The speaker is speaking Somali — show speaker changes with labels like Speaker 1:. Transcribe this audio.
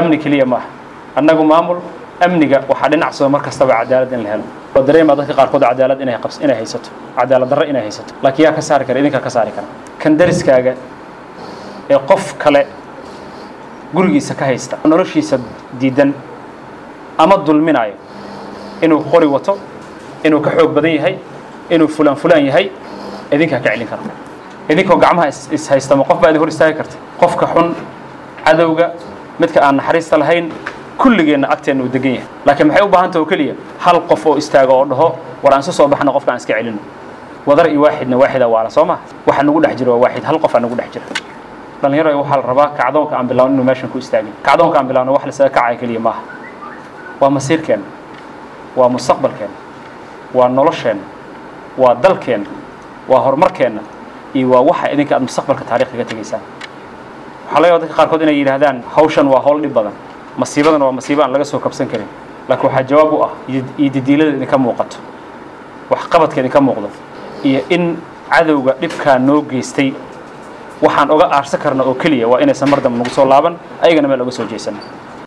Speaker 1: amni keliya maaha annagu maamul amniga waxaa dhinac soo mar kastaba cadaalad in la helo oo dareemaa dadka qaarkood cadaalad inay qabs inay haysato cadaalad darro inay haysato laakiin yaa ka saari kara idinkaa ka saari kara kan dariskaaga ee qof kale gurigiisa ka haysta noloshiisa diidan ama dulminaayo inuu qori wato inuu ka xoog badan yahay inuu fulaan fulaan yahay idinkaa ka celin kara idinkoo gacmaha is haystama qof baa idin hor istaagi karta qofka xun cadowga midka aan naxariista lahayn kulligeenna agteenna uu degan yahay laakiin maxay u baahanta oo keliya hal qof oo istaaga oo dhaho war aan isu soo baxno qofka aan iska celino wadar iyo waaxidna waaxida waala soo maha waxa nagu dhex jira waa waaxid hal qof aa nagu dhex jira dhalinyaro waxaa la rabaa kacdoonka aan bilaawno inuu meeshan ku istaagin kacdoonka aan bilaawno wax lasaga kacaya keliya maaha waa masiirkeenna waa mustaqbalkeenna waa nolosheenna waa dalkeenna waa horumarkeenna iyo waa waxa idinka aad mustaqbalka taariikh kaga tegaysaan waxaa laga yaaba dadka qaarkood inay yidhaahdaan hawshan waa hawl dhib badan masiibadan waa masiibo aan laga soo kabsan karin laakiin waxaa jawaab u ah iyo didiilada idinka muuqato waxqabadka idinka muuqdo iyo in cadowga dhibkaa noo geystay waxaan oga aarsan karna oo keliya waa inaysan mar dambe nagu soo laaban ayagana meel oga soo jeesan